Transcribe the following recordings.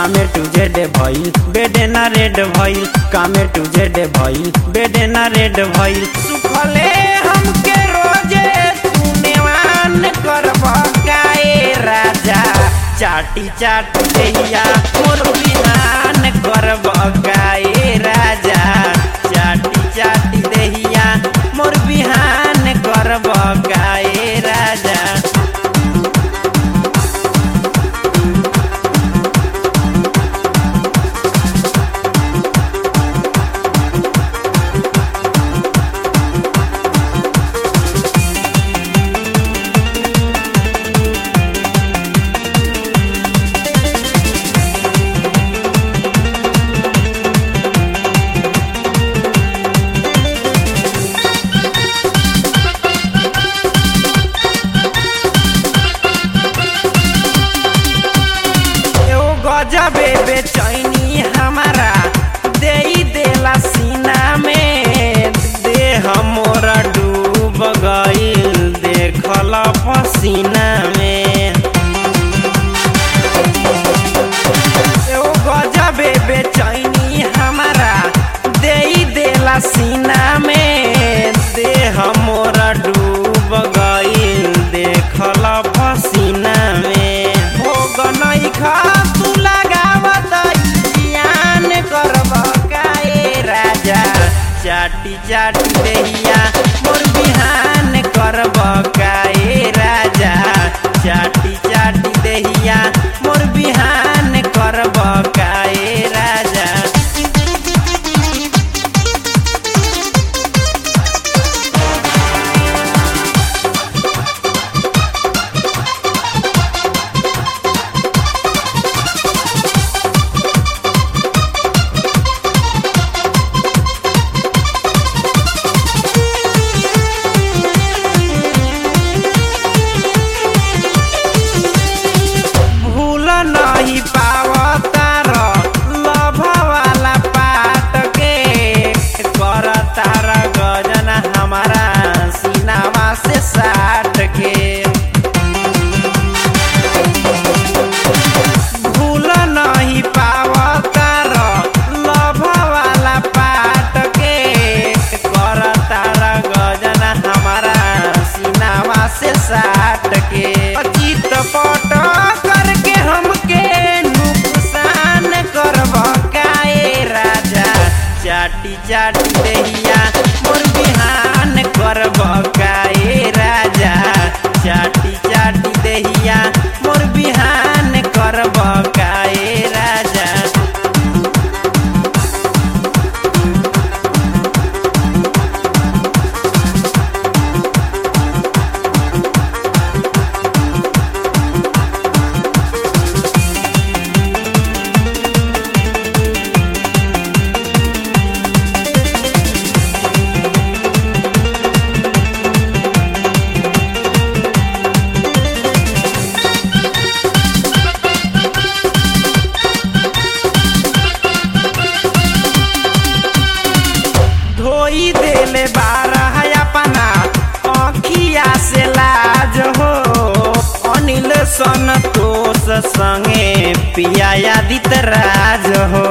कामे टू जेडे भइल बेडे ना रेड भइल कामे टू जेडे भइल बेडे ना रेड भइल सुखले हमके रोजे तूनेवान करब काए राजा चाटी चाटी देहिया मोर बिहान करब काए राजा चाटी चाटी देहिया मोर बिहान करब काए राजा एगो गजबे बेचैनी हमारा दे देला सीना में देह मोरा डूब गईल देखल पसीना में एगो गजबे बेचैनी हमारा दे देला सीना में देह मोरा डूब गईल देखल पसीना में भोग नहीं खा तू लगावत ज्ञान करब काए राजा चाटी चाटी देहिया मोर बिहान करब काए राजा चाटी चाटी देहिया मोर बिहान करब काए राजा भूल नहीं पावतार लभ वाला पाट के कर तार गजन हमारा सीनावा से साट के भूल नहीं पावतार लभ वाला पाट के कर तार गजन हमारा सीनावा से साट के चित पट करके हमके नुकसान करब काए राजा चाटी चाटी देहिया मोर बिहान करब काए राजा चाटी चाटी देहिया मोर बिहान करब काए राजा धोई देले बारह अपना अखिया से लाज हो अनिल संतोष संगे पिया दित राज हो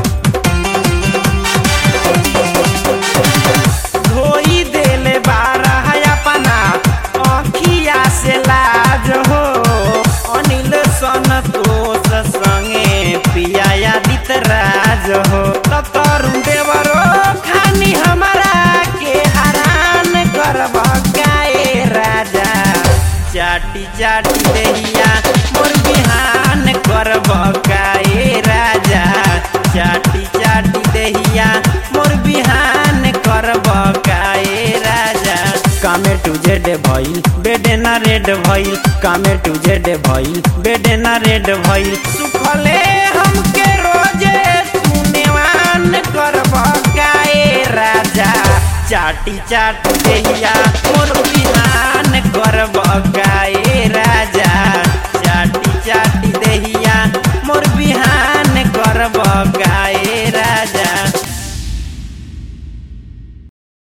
धोई देले बारह अपना अखिया से लाज हो अनिल संतोष संगे पिया दित राज हो त तरुण देवरो खानी हमारा के हरान करब गाए राजा चाटी चाटी देहिया मोर बिहान करब गाए राजा चाटी चाटी देहिया मोर बिहान करब गाए राजा कामे टू जेडे भइल बेडे ना रेड भइल कामे टू जेडे भइल बेडे ना रेड भइल सुखले हमके रोजे तूनेवान करब काए राजा चाटी चाटी देहिया मोर बिहान